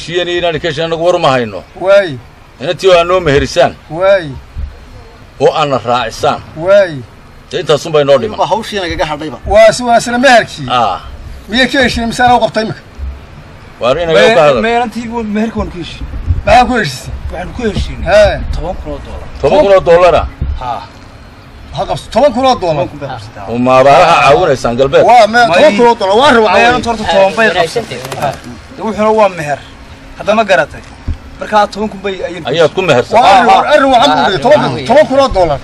heshiiyeen iyo inaan ka heshiin anagu war ma hayno waay inantii oo aad noo meherisaan waay oo aadna raacisaan waay dee intaasun bay noo dhiman waa hawshiina gaga hadhayba waa si waa isla meherkii ah miyay ka heshiin mise anaa u qabtay imika waar inaga ka hadal meelantii meherka waan ku heshiin maxaa ku heshiisay waxaan ku heshiinay hee toban kun oo doolar toban kun oo dollara haa ha qabso toban kun oo doolar toban kun bay qabsataa oo maabaaraha caawinaysaan galbeed waa me May- toban kun oo doolar waa rabaa meelanta horta toban bay qabsatay de wuxuuna waa meher hadda ma garatay markaa toban kun bay ayay ayaad ku mehersan waa arrin arrin waxaan ku dhigay toban kun toban kun oo doolar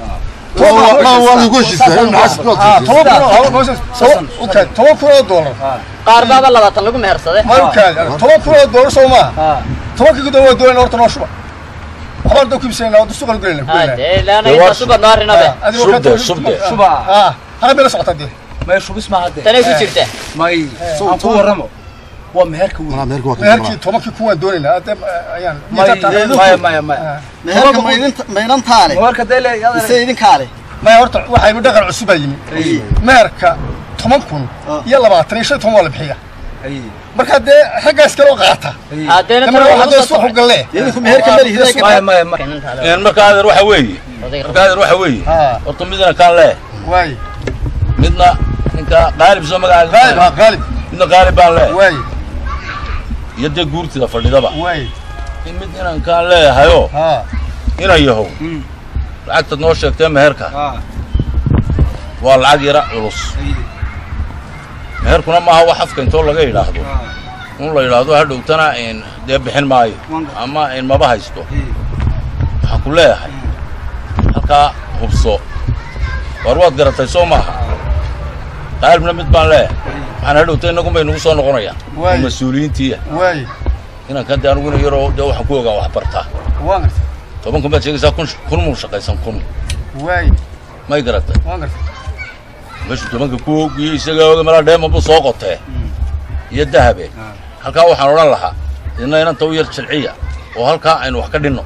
toban kun oo hawl goosas okay toban kun oo doolar qaar baaba labaatan lagu mehersaday ma u kaadi toban kun oo doolar soo maaha haa tobankii gudoon waa doonayna horta noo shuba waxbaan doo kibsanayna waa suuqan gelayna dee laana Dee waa inta suba noo arinabe Shubde, shubde. shuba ah hara bela socota dee may shubis ma hadde tanay ku jirta may aan ku warramo waa meherka weyn meherkii tobankii kuwaan doonaynaa hadee ayaan may maya maya maya meherka maydinta maydhantaale meherka dee le mise idinkaale maya horta waxaa yimi dhaqan cusub baa yimi meherka toban kun iyo labaatan iyo shan iyo toban waa la bixiya ay marka dee raggaas kaloo qaata hadeena damar waa hadee suuxu galle idinku meherka malihiday maya maya maya een marka adeer waxa weeye marka adeer waxa weeye haa horta midna kaan lee waay midna ninka qaalib soo qaalib magacaaga haa qaalib midna qaalib baan lee waay iyo dee guurtida fadhidaba waay in mid inaan kaan leeyahayoo haa inan yahow lacagtaad noo sheegtee meherka haa waa lacag yara culus meherkuna maaha wax afka intoo laga yidhaahdo un la yidhaahdo hadhowtana in dee bixin maayo ama in maba haysto waxaan ku leeyahay halkaa hubso war waad garatay soo maaha qaalibna mid baan leeyahay waxaan hadhowta innagun bay nagu soo noqonayaan Waay. mas-uuliyiintiiya waay inankan dee aniguna yaroo dee waxaan ku ogaa wax bartaa waan gartay toban kun baad sheegaysaa kun kun mun shaqaysan kun waay may garatay waan gartay meeshu tobanka ku ogiyo isagaa oga malaa dheema buu soo qotee iyo dahabe halkaa waxaan odhan lahaa idina inanta u yar jilciya oo halkaa aynu wax ka dhinno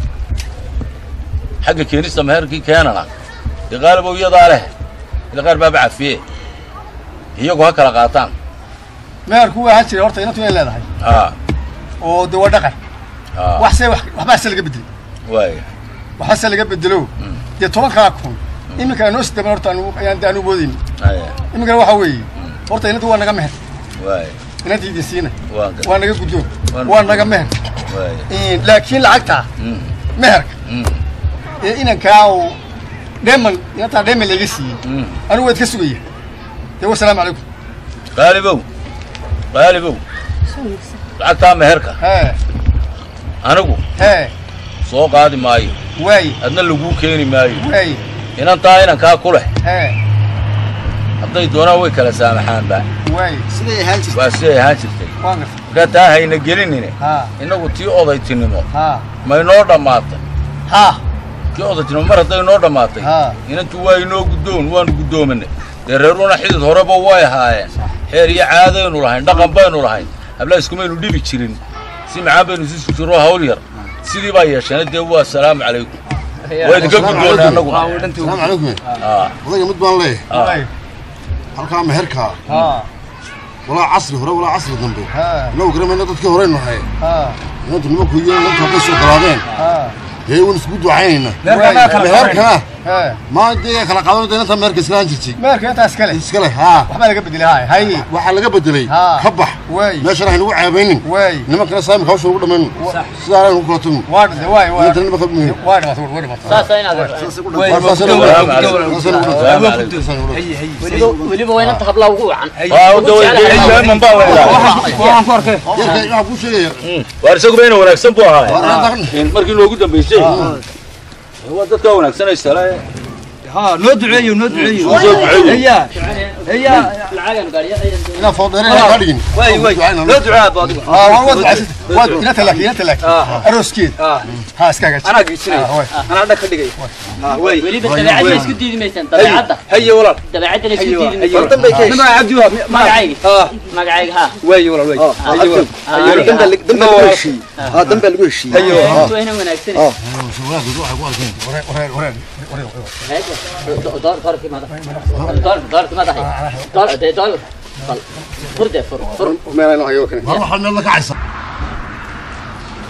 xagga keenista meherkii keenana dee qaalibow iyadaa leh ila qaar baaba cafiye iyagu ha kala qaataan meherku waa ahaan jiray horta inantu way leedahay haa oo dee waa dhaqan haa wax see wax waxbaase laga bedelay waaya waxaase laga bedelo dee tobankaa kun iminka noo sidaban horta anu ayaan dee anu moodayni haya iminkana waxaa weeye horta inantu waa naga meher waaya inanta idin siina waan gar waa naga guddoon Waan- waa naga meher waaya laakiin lacagtaa Mm, meherka mm, ee inankaa uu dheeman inantaa dheeman laga siiyey mm. anigu waad ka sugaya dee wasalaamu calaykum qaalibow qaalibow lacagtaa meherka hee anigu hee soo qaadi maayo waay adna laguu keeni maayo waay inantaa inankaa ku leh hee hadday doonaan way kala saamaxaanba waay siday ahaan jirta waa siday ahaan jirtay waan gartay markaa taa hayna gelinine haa innagu tii odaytinimo haa may noo dhammaatay haa tii odaytinimo mar hadday noo dhammaatay haa inantu waa inoo guddoon waanu guddoominay dee reeruna xidid horeba way ahaayeen xeer iyo caadaynu lahayn dhaqan baynu lahayn habla iskumaynu dhibi jirin si macaan baynu isu jiro hawl yar sidii baa yeesheen dee waa salaamu calaykum waa idinka guddoonay annaguna السلام عليكم aa odayga mid baan leeyahay waay halkaa meherkaa haa walaa casri hore walaa casri dambe haa inagu garamayna dadkii horeynu nahay haa inantu nimanku iyo inantu hadday soo galaadeen haa dee waan isku ducaynayna meherka kala meherkana hee maa dee kala qaadan inanta meherka islaan jirtay meherka intaas kale iska leh haa waxbaa laga bedelay haay haye waxaa laga bedelay haa ka bax waay meeshana haynugu ceebaynin waay nimankana saamika hawsha ugu dhammayno sidaa aynu ku kala tagno waa dhintay waay waa inantana nimanka muhiim waa dhimatay waa dhimatay saasa inaad weliba waa inanta hablaa ugu wacan waa dawayman baa laydhaha waxaan ku arkay yarka waxaa kuu sheegaya waar isaguba ina wanaagsan buu ahaay waa in markii noogu dambaysay waa dadkaa wanaagsanaysa ها نو دعيو نو دعيو Soo duceeyo. هيا هيا lacagan gaadhiya inaa foodheereen kaa dhigin واي واي نو دعاء بادق aa waa wad wad inanta laakiin inanta laakiin اه arooskeed اه haa iskaaga انا قيسني انا عندك خدقي اه واي weliba dabeecadda isku diidi maysaan dabeecadda هيا ولا dabeecadda isku ايوه diidi ايوه maysaan ما عبدوها magacayga اه magacayga haa واي ولا واي ايوه ايوه dambe dambe lagu heshiiyey haa dambe lagu heshiiyey ايوه waa ina wanaagsan wareer wareer wareer doorkii doorkii madaxay door dee door furde fur fur war waxaa meel la kacaysa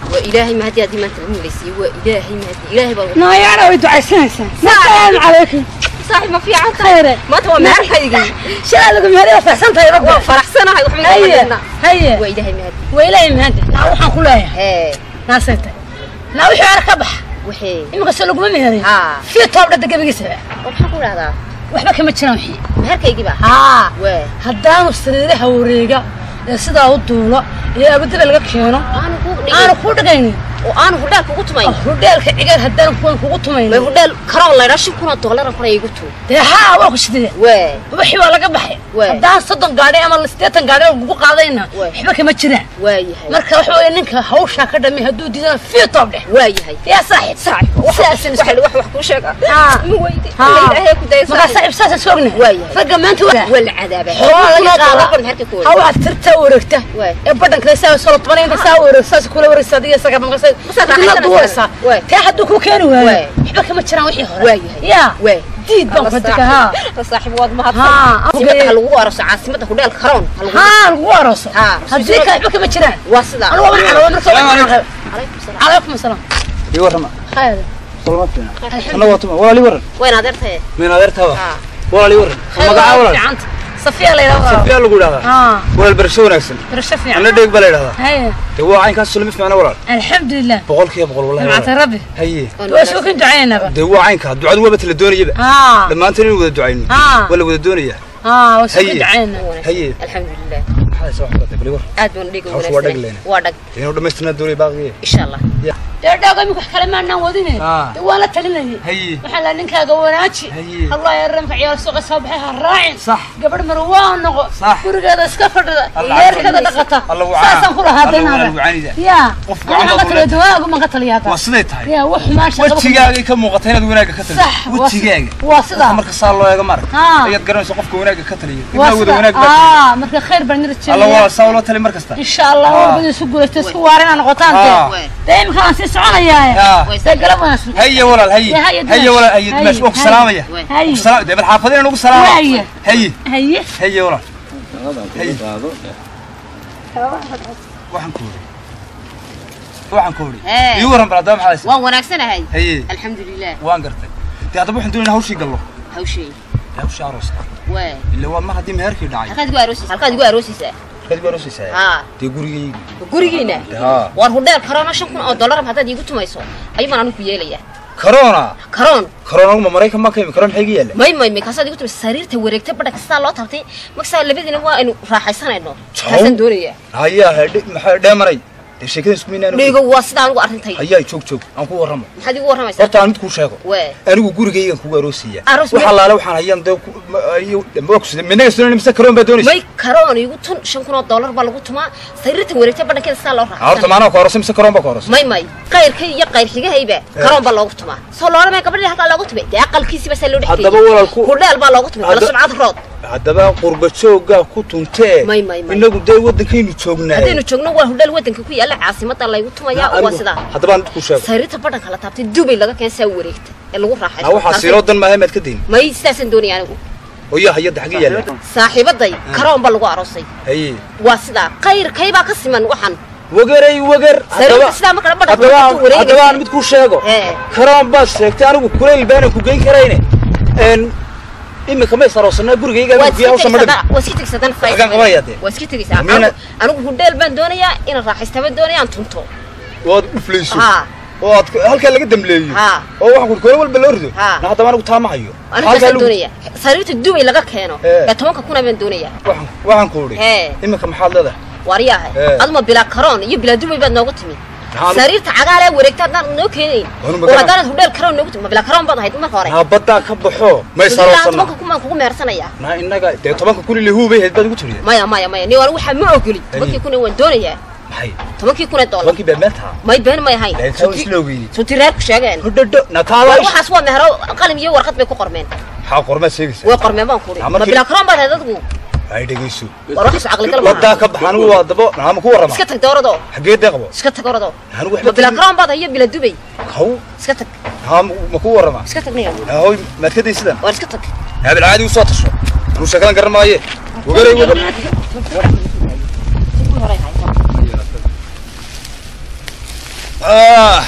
waa ilaahay mahadi haddii maanta lagu milaysiiye waa ilaahay mahadi ilaahay baa naayaana way ducaysanaysaa salaamu calaykum saaxiib ma fiican khayre maanta waa meherkaygii shalaa lagu mahadiya farxsan tahay rabbi waa faraxsanahay waxba igama haye dhigna haye waa ilaahay mahadi waa ilaahay mahadi naa waxaan ku leeyahay hee naasayta naa wixii ara ka bax waxee iminka se laguma meherin haa fii toob dhada gebigiisaba oo maxaan ku dhahdaa waxba kama jiraan wixii meherkaygii baa haa waa haddaanu sariiraha wareega ee sidaa u duulo iyo abadaba laga keeno aanu ku aanu dhigin kuu dhigaynin oo aanu hudheel kugu tumayn hudheelka cigaal haddaan kuwan kugu may tumaynin hudheel karoon laydhaa shan kun oo doolara kuna igu tuur dee haa waa ku sidee waa wixii waa laga baxay Waay. haddaan soddon gaadhi ama siddeetan gaadhi lagu qaadayna Waay. waxba kama jiraan waa yahay marka waxa weeye ninka hawshaa ka dhamay hadduu diidana fii toob dheh waa yahay yaa saaxiib saaxiib sidaasan isku wax wax wax kuu sheega haa ma weydi haa. alla ilaahay ku daya markaa saaxiib saasaan soo ognahay Waa yahay. ragga maanta waa waa la cadaabaa xoolaa laga Kun oo doolar qaadaa baan meherka ku ha waxaad tirtaa wareegta Waay. ee badhanka saa soo tobanay inta saa wareegta saas kula wareegsa adiga isaga markaas Masaad dibna raaxaysanaysaa? duuraysaa Waay. tee hadduu ku keeni waayo Waay. waxba kama jiraan wixii hore waa yahay yaa waa diid baan ku dega haa saaxiib waad Haa, mahadsan afgeey. caasimada ha lagu araso caasimada hudheelka karoon ha lagu haa lagu arooso Haa. haddii kale waxba kama jiraan waa sidaa anigu waan carooba marka Salaamu waan calaykum. calaykum salaam calaykum asalaam ii warrama khayr salama fiina anna waa tuma walaal ii warran wayn adeertaye min adeertaaba haa walaal ii warran khayr magacaa waa walaal fiicanta safiya la yidhahdaa safiyaa lagu idhahdaa haa walaal barasho wanaagsan barasho anna fiican dheeg baa la idhahdaa haye dee waa caynkaas sulmi fiicna walaal alxamdulilah boqolkiiba boqol wallahi nimcata walaal. rabbi haye waa soo kan ducaynaynaba dee waa caynkaa ducadu waaba tala doonayaba haa dhammaanteen inuu wada ducayno Haa. waa la wada doonayaa haa waa soo kan Haye. ducaynayna haye alxamdulilah maxaa soo waxbaratay bali war aad baan dhiga Hawsha waa dhag wanaagsan lehna. waa dhag dee inuu dhammaystirnaa doonaya baaqiye insha allah dee dhaago imika wax kale maanaan wadine Haa. dee waan la talinayay haye waxaa la ninkaaga wanaaji Haye. allah yaramka ciyaar suuqa soo baxay ha raacin Sax. gabadh mar waa noqo Sax. gurigeeda iska fadhida Allah leerkeeda dhaqata Allah wacaa. saasaan ku lahaa Allah daynaada waa wacanida. yaa Qof waxaan wacan ka baa taliya dawaagu maan ka taliyaa waa siday tahay yaa wax xumaan shaqaba ku- wejigaagay ka muuqata inaad wanaagga ka sax taliyo waa si- wejigaaga waa sidaa marka saa loo eego marag Haa. ayaad garanaysa qofka wanaagga ka taliya waa ibnaa wada wanaag baa sidaa aa marka khayr baan nira alla waa jeedaya saa loo tali mar kasta insha allah Haa. walbada isku guulaysta isku waarina noqotaan Haa. dee dee imika aan sii soconayaaye Haa. dee galab wanaagsan haye walaal haye Dee haye haye dimash. walaal haye Haye, dimash waa ku haye. salaamaya haye Ku salaam- dee bal xaafadina nagu salaama Waaye. haye haye haye walaal haye waxaan ku ori waxaan ku ori Hee. ii waran bal haddaba maxaa haysa waan wanaagsanahay haye alxamdulilah waan gartay dee haddaba waxaan doonayna hawshii gallo hawshay dee hawshii arooska waa illa waa mar haddii meherkii dhacay halkaad igu aroosaysaa halkaad igu aroosaysaa halkaad igu aroosaysaa haa dee gurigayga gurigiina haa waar hudheel karoona shan kun oo dollar haddaad iigu tumayso ayuu baan anigu ku yeelayaa corona karoon corona ma maraykan ma ka imi corona maxay ga yaalla may may may kaasaad igu tumayso sariirta wareegta badha kastaa loo taabtay markasaa labadiina waa aynu raaxaysanayno Jaw. kaasaan doonayaa hayaa hedhe maxaa dheemaray dee sheekadan isku minaan dhiigo waa sidaa anigu arrintay hayaa joog joog aan ku warramo maxaad igu warramaysaa horta aan mid kuu sheego waa anigu gurigaygan kugu aroosaya Aroos wax me- allaale waxaan hayaan dee ku- ma- ayu- ma kusida minaga sunan mise karoon baa doonaysa may karoon iigu tun shan kun oo dollar baa lagu tumaa sariirta wareegta badhankeeda sidaa loo horta raaxaysanaya maanaa ka horose mise karoon baa ka horose may may qayrkay iyo qayr xigahayba karoon baa loogu tumaa soo loolamaya gabadhii halkaa loogu tumay dee aqalkiisiba saa loo haddaba dhexgeeyey walaalku hudheel baa loogu tumay kala Hadda- sumcad rood haddaba qurba jooggaa ku tuntee May, may, may. inagu dee waddankaynu joognaa haddaynu joogno waa hudheel waddanka ku yaalla caasimada laygu tumayaa oo waa sidaa haddaba aan mid kuu sheego sariirta badhanka la taabtay dubay laga keen saa wareegta ee lagu na waxaa raaxaysto siiloo dan maahay maad ka dayn may sidaasaan doonaya anigu oyaa hayadda xagga yaalla saaxiibaday karoon baa lagu aroosay haye waa sidaa qayrkaybaa ka siman waxan wageray wager sariirta sidaa markale badhanka haddaba ku haddaba aan wareegaysa mid kuu sheego Ee. karoon baad sheegtay anigu kulayl baanan ku geyn karayne n imika may saroosanaa gurigayga waa anigu biyo hawsha ma dhibi iska tegsadaan Halkaan qabanaya dee. waa iska tegaysaa Miina- Anigu- anigu hudheel baan doonayaa inaan raaxaysta baan doonayaa aan tunto waad uflayso haa oo aad halkaa laga damleeyo haa oo waxaan kuri kole walba loo rido Haa. na haddaba anigu taa ma hayo anigu Halkaa taasaan lagu- doonayaa sariirta dubay laga keeno Ee. ee tobanka kuna baan doonayaa waxaan- waxaan ku idhi Ee. imika maxaad leedahay waaryahay Ee. aduma bilaa karoon iyo bilaa dubay baad noogu timi Maxaa- sariirta cagaalee wareegta haddaan noo keenayn Wanu oo magana- haddaanad hudheel karoon noogu timi ma bilaa karoon baad ahayd marka hore naa baddaa ka baxo may ilaa saroosana tobanka kun baan kugu meersanayaa naa innaga dee tobanka kun ile huubay hayd baad ugu tiriya maya maya maya ni anigu waxaa ma ogoli tobankii kun waan doonayaa maxay tobankii kun ee dollar tobankii baa meel taha may been may ahayn Laakiin taa waa isla ogeyni sunti reerku sheegeen hodhodho na war taada waxaas waa mehero qalin iyo warqad bay ku qormeen maxaa qormaad sheegaysaa way qormeen baan kuri Ah, ma markii- bilaa karoon baad ahayd adigu ay dhegayso war waxaas caqli gal baddaa maaha ka bax anigu waa dabo naama ku warrama iska tag dooradoo xaggee dee qabo iska tag oradoo anigu ma waxba bilaa karoon baad ahayd iyo bilaa dubay haw iska tag haa ma ku warrama iska tag niga haw maad ka day sidan war iska tag haabil caadi u soo tasho anuu sheekadan garan maaye wagaray wagar ah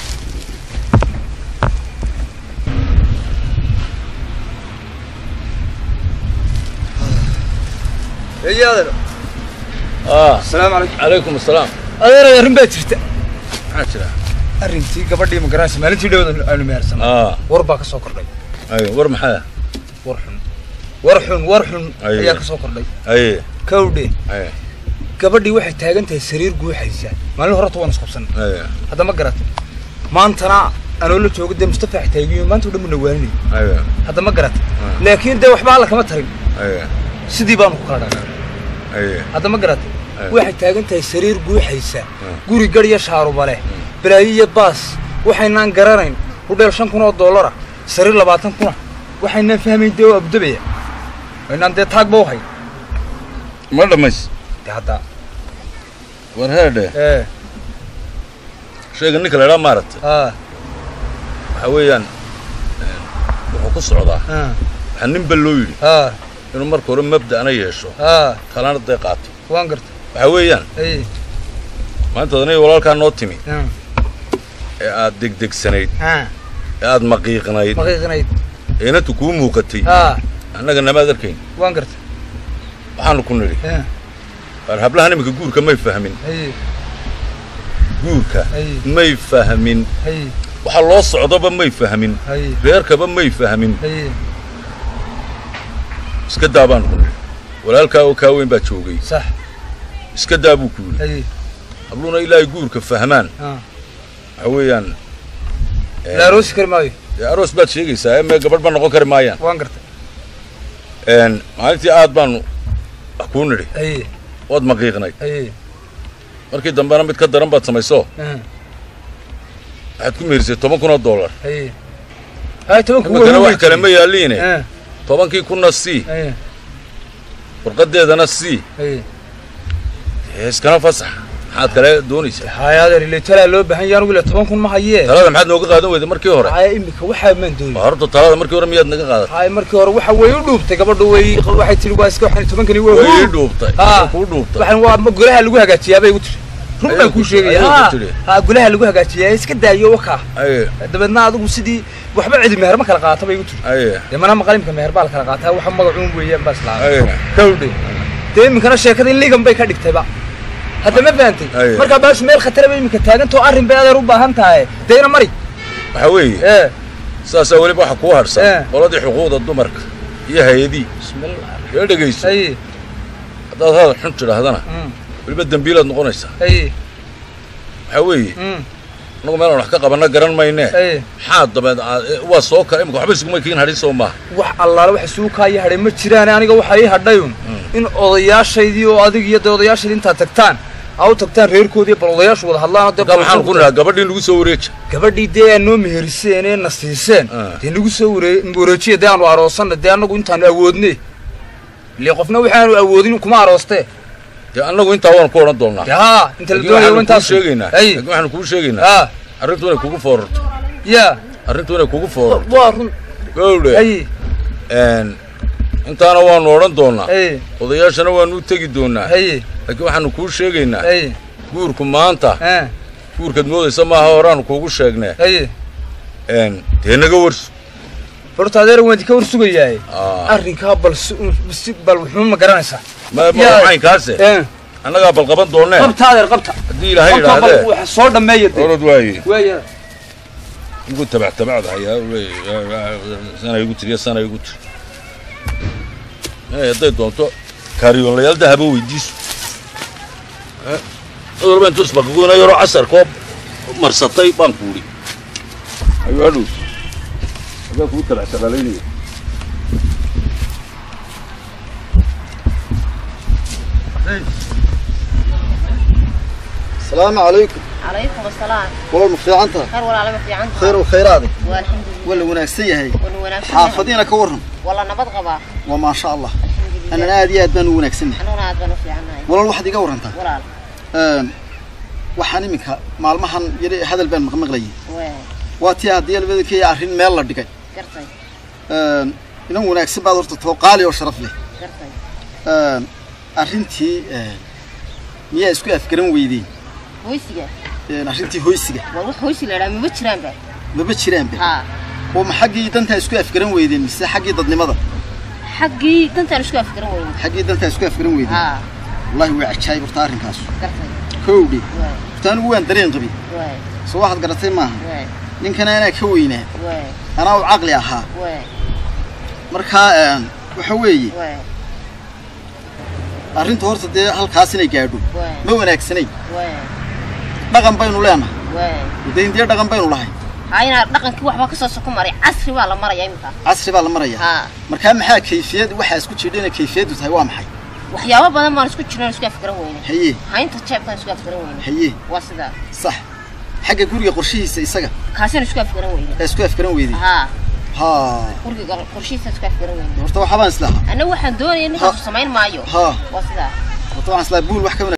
eeyo adeer ah asalaamu calaykum calaykum asalaam adeer arrin baa jirta maxaa jira arrintii gabadhii ma garanaysa maalintii dhawada aynu mehersanay ah war baa ka soo kordhay ayo war maxaa war xun war xun war xun Aye. ayaa ka soo kordhay aye kawdhe aye gabadhii waxay taagan tahay sariir guuxaysa maalin horeta waan isqabsan aye hadda ma garat maantana anoo la joogo dee mustafa xitaagiyo maanta o dhan buna waaninay aye hadda ma garat laakiin dee waxba alla kama tarin aye sidii baanu ku kala dhaqaaqay aye hadda ma garat Aye. waxay taagan tahay sariir guuxaysa Mm. guri garya shaaruba leh balaayo iyo baas waxaynaan garanayn hudheel shan kun oo dollara sariir labaatan kuna waxaynaan fahmayn dee oo abdabaya waynaan dee taagba u hay ma dhammays dee hadda war heedhe ee shayga ninka la idhaa maaragtay aa waxaa weeyaan een, wuxuu ku socdaa aa waxaa ninba loo yidhi aa inuu marka hore mabda'na yeesho aa kalana dee qaato waan garta waxaa weeyaan ay maanta adaniga walaalkaa noo timi aa ee aad degdegsanayd aa ee aad maqiiqnayd maqiiqnayd ee inantu kuu muuqatay aa annaga namaad arkayn waan garta waxaanu ku nidhi aa waar hablahan iminka guurka may fahmin ay guurka Ay. may fahmin ay waxa loo socdoba may fahmin ay reerkaba may fahmin ay iska daa baanu ku nidhi walaalkaa oo kaa weyn baa joogay sax iska daa buu ku yidhi ay habluuna ilaahay guurka fahmaan aa waxa weeyaan een, la aroosi kari maayo dee aroos baad sheegaysaa ee mee gabadh ba noqon kari maayaan waan garta een maalintii aad baanu wax kuu nidhi ay waad maqiiqnayd ay markii dambena mid ka daran baad samayso aa waxaad ku meerisay toban kun oo dollar ay hay tobanku iminkana wax kale ma yaalliine aa tobankii kunna sii ay warqadeedana sii ay ee iskana fasax maxaad kale doonaysaa hay adeer ile talaa loo baahan yahay anigu ile toban kun ma hayee talada maxaad nooga qaadan weyday markii hore haya imika waxaa maan doonay waa horta talada markii hore miyaad naga qaadatay hay markii hore waxa way u dhuubtay gabadhu way waxay tiri waa iska waxaan tobankani waa way ii huur dhuubtay Ah. way kuu dhuubtay waxaan waa ma golaha lagu hagaajiyaa bay igu tiri run Ayay baan ku kuu tiri, sheegaya ayay ku ha tiri. ha golaha lagu hagaajiyaa iska daayo wakaa aye dabeedna adigu sidii waxba cidi meher ma kala qaata bay igu tiri aye dee mana maqalimka meher baa la kala qaataa waxa magacuun weeyaan baa islaa aye kawdhe dee iminkana sheekada in ligan bay ka dhigtayba hadda ma fahantay Aye. markaa baashu meel khatara bay iminka taagantao arrin bay adeer u baahan tahay deena mari waxaa weeye ee saasaa weliba waxa kuu Eh. harsan qoladii xuquuqda dumarka iyo hay-adii bismillah ee dhegayso ay haddaad hadal xun tidhaahdana mm weliba dembiilaad noqonaysaa ay waxaa weeye mm annagu meelaan wax ka qabanna garan maynee ay maxaa dabeed aad- ee, waa soo kale imika waxba isuguma kiin hadhin soo maaha wax allaale waxa isugu kaaya hadhay ma jiraan aniga waxaa ii hadhayun in odayaashaydii oo adig iyo dee odayaashaydii intaad tagtaan aa u tagtaan reerkoodii bal odayaashu wada hadlaan oo dee markaa maxaan ku bal- nidhaa gabadhii nagu soo wareeja gabadhii dee aad noo meheriseen ee na siiseen Ah. dee nagu soo waree wareejiya dee aanu aroosanna dee annagu intaanu awoodne ile qofna waxaanu awoodin kuma aroostee dee annagu intaa waanu ku odhan doonnaa dee haa inta la laakiin doonayo waxaanu kuu intaas sheegaynaa ay laakiin waxaanu kuu sheegaynaa haa arrintu inay kugu foorarto ya arrintu inay kugu foorarto waa run gowdhe ay een intaana waanu odhan doonnaa ay odayaashana waanu u tegi doonnaa ay laakiin waxaanu kuu sheegaynaa ay guurku maanta ah, guurkaad moodaysa maaha horaanu kuugu sheegnee ay een dee naga warso horta adeer waan idinka war sugayaay Aa, arrinkaa bal si si bal wuxuu ma garanaysaa ma yaa- macaynkaase ee annagaa bal qaban doonnee qabta adeer qabta haddii ilaahay qabta bal idhaahdee waxa soo dhammeeya dee orod waaye waaya igu tabac tabacda hayaa sana igu tiriya sana igu tiri Eh, hadday doonto kaariyoonlayaal dahaba weydiiso Eh, mid walba intuu isbaqagoona yaroo casar koob marsatay baan kuudhi ayuu hadhow agaa kugu tabac tabalaynaya السلام عليكم calaykum asalaam والله مفيعنتها kar walaala ma fiican خير وخيراتك waa alxamdulilah ولا وناكسية هي wana wanaagsan حافظينك ورهم walla nabad qabaa وما شاء الله alxamdulilah أنا نادي أدمان وناكسني anuguna aad baan u fiicannahay ولا الواحد يقور أنت walaal waxaan iminka maalmahan yari hadal baan maqmaqlayay waa waa tii haddii albadankeeya arrin meel la dhigay gartay inan wanaagsan baad horta too qaali oo sharaf leh gartay arrintii miyaa isku afgaran weydeen weysiga een, arrintii hoysiga war wax hoysi la idhaha maba jiraanba maba jiraanba haa oo ma xaggii dantaa isku afgaran weydeen mise xaggii dadnimada xaggii dantaan isku afgaran weyne xaggii dantaa isku afgaran weydeen haa wallahi waa cajaayib horta arrinkaas gartay kowdhi waay horta anigu waan dareen qabi waay soo waxaad garatay maaha waay ninkana anaa ka weynaa waay anaa u caqli ahaa waay markaa een, waxa weeye waay arrintu horta dee halkaas inay gaadho waay ma wanaagsanayn waay dhaqan baynu leenahay waay dee indiya dhaqan baynu lahay haa inaa dhaqankii waxbaa kasoo soko maray casri baa la maraya iminka casri baa la maraya haa markaa maxaa kayfiyad waxaa isku jidhina kayfiyaddu tahay waa maxay waxyaabo badan baan isku jirno isku afgaran weyne haye haynta jeebkaan isku afgaran weyne haye waa sidaa sax xagga guriga qorshihiisa isaga kaasina isku afgaran weyne ee isku afgaran weydey haa haa guriga qorshihiisa isku afgaran weyne horta waxaa baan islahaa anna waxaan doonaya ninkaasu samayn maayo haa waa sidaa horta waxaan islahaa buul wax ka